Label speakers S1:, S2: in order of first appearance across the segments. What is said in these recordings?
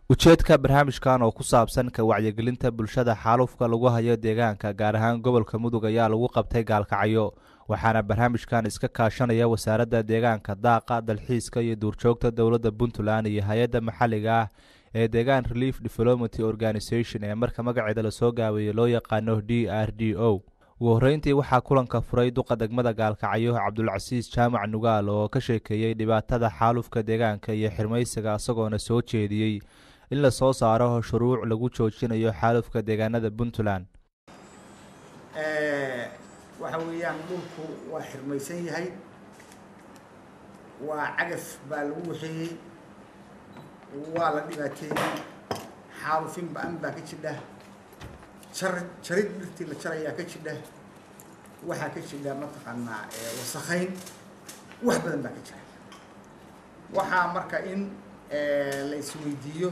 S1: ujeedka barnaamijkan oo ku saabsan ka wacyigelinta bulshada xaalufka lagu hayo deegaanka gaar ahaan gobolka mudug ayaa lagu qabtay gaalkacyo waxaana barnaamijkan iska kaashanaya wasaaradda deegaanka daaqa dalxiiska iyo duurjoogta dowladda puntland iyo hay-adda maxalliga ah ee deegaan relief development organisation ee marka magaceeda lasoo gaabeeyey loo yaqaano d r d o ugu horreyntii waxaa kulanka furay duqa degmada gaalkacyo cabdulcasiis jaamac nugaal oo ka sheekeeyey dhibaatada xaalufka deegaanka iyo xirmaysiga isagoona soo jeediyey in la soo saaro shuruuc lagu joojinayo xaalufka deegaanada puntland
S2: waxa weeyaan dhulku waa xirmaysan yahay waa cagaf baa lagu waxeeyey waa la dhibaateeyey xaalufin ba-an baa ka jidha jar jarid dhirtii la jarayaa ka jidha waxaa ka jidha mataqaanaa wasakhayn wax badan baa ka jira waxaa marka in la isweydiiyo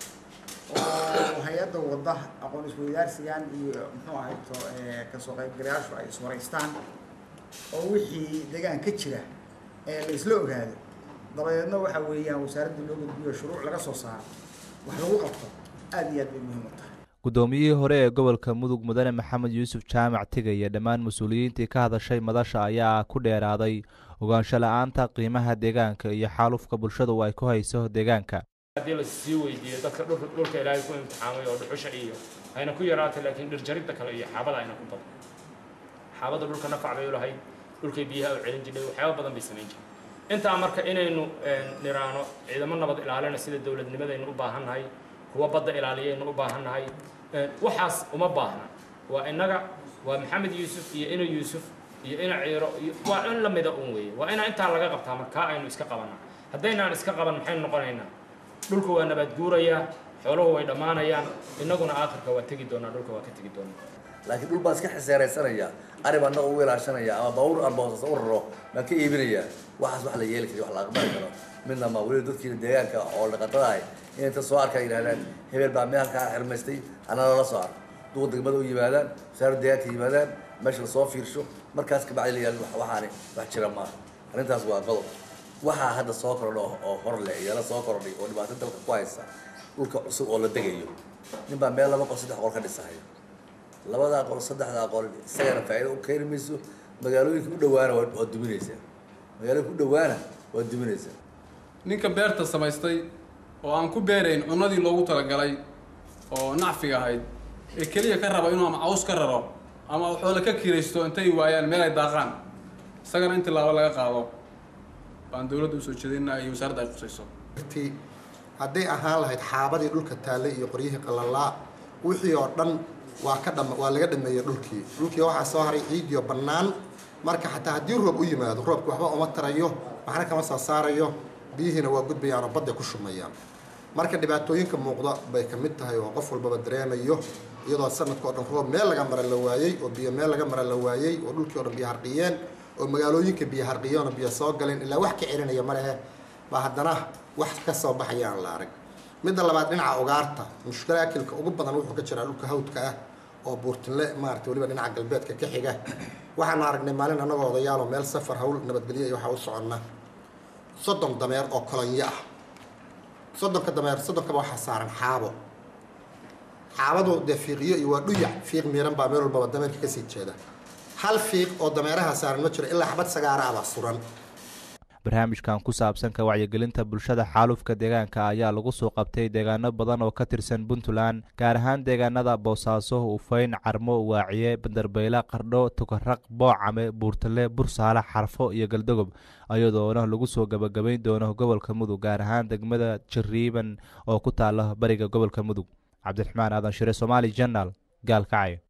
S2: oo hay-adda wadda aqoon isweydaarsigan iyo muxuu ahayto kasoo qaybgalayaashu ay iswaraystaan oo wixii deegaan ka jira ee la isla ogaado dabadeedna waxa weeyaan wasaaradda loo gudbiyo shuruuc laga soo saaro wax lagu qabto aada iyo aad bay muhiim u tahay
S1: guddoomiyihii hore ee gobolka mudug mudane maxamed yuusuf jaamac tigaya dhammaan mas-uuliyiintii ka hadashay madasha ayaa ku dheeraaday ogaansho la-aanta qiimaha deegaanka iyo xaalufka bulshadu ay ku hayso deegaanka
S3: haddii la sii weydiiyo dadka dhulka ilaahay ku imtixaamay oo dhuxusha iyo hayna ku yaraatay laakiin dhirjaridda kale iyo xaabada ayna ku badan xaabada dhulka nafac bay u lahayd dhulkay biyaha u celin jirnay waxyaaba badan bay samayn jirnay intaa marka inaynu niraano ciidamo nabad ilaalina sida dowladnimadaynu u baahannahay kuwa badda ilaaliyaynu u baahannahay waxaas uma baahna waa innaga waa maxamed yuusuf iyo ina yuusuf iyo ina ciiro iyo waa in la mida un weeye waa inaa intaa laga qabtaa markaa aynu iska qabanaa haddaynaan iska qaban maxaynu noqonaynaa dhulka waa nabaad guurayaa xooluhu way dhammaanayaan innaguna aakhirka waa tegi doonaa dhulka waa ka tegi doonaa
S4: laakiin dhul baan iska xisaareysanayaa arib annaga u ilaashanaya ama baabuur arboosas u raro baan ka iibinayaa waxaas wax la yeeli kari wax la aqbali karo midna ma weliba dadkiina deegaanka oo dhaqatada ahay in inta soo arkaa yidhahdaan hebel baa meel halkaa xirmaystay anna lala soo arko duqa degmada u yimaadaan wasaaradda deegaanka yimaadaan meesha lasoo fiirsho markaas kabacdi la yihahdo waxaani wax jira maaha arrintaas waa qodob waxaa hadda soo kordha oo hor leh iyala soo kordhay oo dhibaato dalka ku haysa dhulka cusub oo la degayo nin baa meel laba qol saddex qol ka dhisahayo labadaa qol saddexdaa qol isagana faa'iido u keeni mayso magaalooyinka u dhawaana waa duminaysaa magaalooyinka u dhawaana waa duminaysaa
S5: ninka beerta samaystay oo aan ku beerayn cunadii loogu talagalay oo nacfiga ahayd ee keliya ka raba inuu ama caws ka raro ama xoola ka kiraysto intay waayaan meel ay daaqaan isagana in tilaabo laga qaado baan dowladda usoo jeedinaa iyo wasaaradda ay qusayso
S6: hadday ahaan lahayd xaabadii dhulka taallay iyo qoryihii qalalaa wixii oo dhan waa ka dham waa laga dhameeyey dhulkii dhulkii waxaa soo haray ciidiyo bannaan marka xataa haddii roob u yimaado roobki waxba uma tarayo waxna kama soo saarayo biyihiina waa gudbayaan oo badday ku shumayaan marka dhibaatooyinka muuqda bay ka mid tahay oo qof walbaba dareemayo iyadoo sanadka o dhan roob meel laga mara la waayey oo biyo meel laga mara la waayey oo dhulkii o dhan biyo harqiyeen oo magaalooyinka biyo harqiyeen oo biyo soo galeen ilaa wax ka celinaya ma lehe baa haddana wax ka soo baxaya aan la arag midda labaad dhinaca ugaarta mushkalaakilka ugu badan wuxuu ka jiraa dhulka hawdka ah oo buurtinle maarata weliba dhinaca galbeedka ka xiga waxaanu aragnay maalin annagoo odayaaloo meel safar hawl nabadgelyo iyo waxaa u soconna soddon dameer oo kolonyo ah soddonka dameer soddonkaba waxaa saaran xaabo xaabadu dee fiiqiyo iyo waa dhuyac fiiq miiran baa meel walbaba dameerka kasii jeeda hal fiiq oo dameeraha saaran ma jiro ilaa xabad sagaara ah baa suran
S1: barnaamijkan ku saabsan ka wacyigelinta bulshada xaalufka deegaanka ayaa lagu soo qabtay deegaano badan oo ka tirsan puntland gaar ahaan deegaanada boosaaso ufayn carmo waaciye bandarbeyle qardho tukaraq boocame buurtale bursaale xarfo iyo galdogob iyadoona lagu soo gabagabayn doono gobolka mudug gaar ahaan degmada jariiban oo ku taala bariga gobolka mudug cabdiraxmaan aadan shire somaali jenal gaalkacyo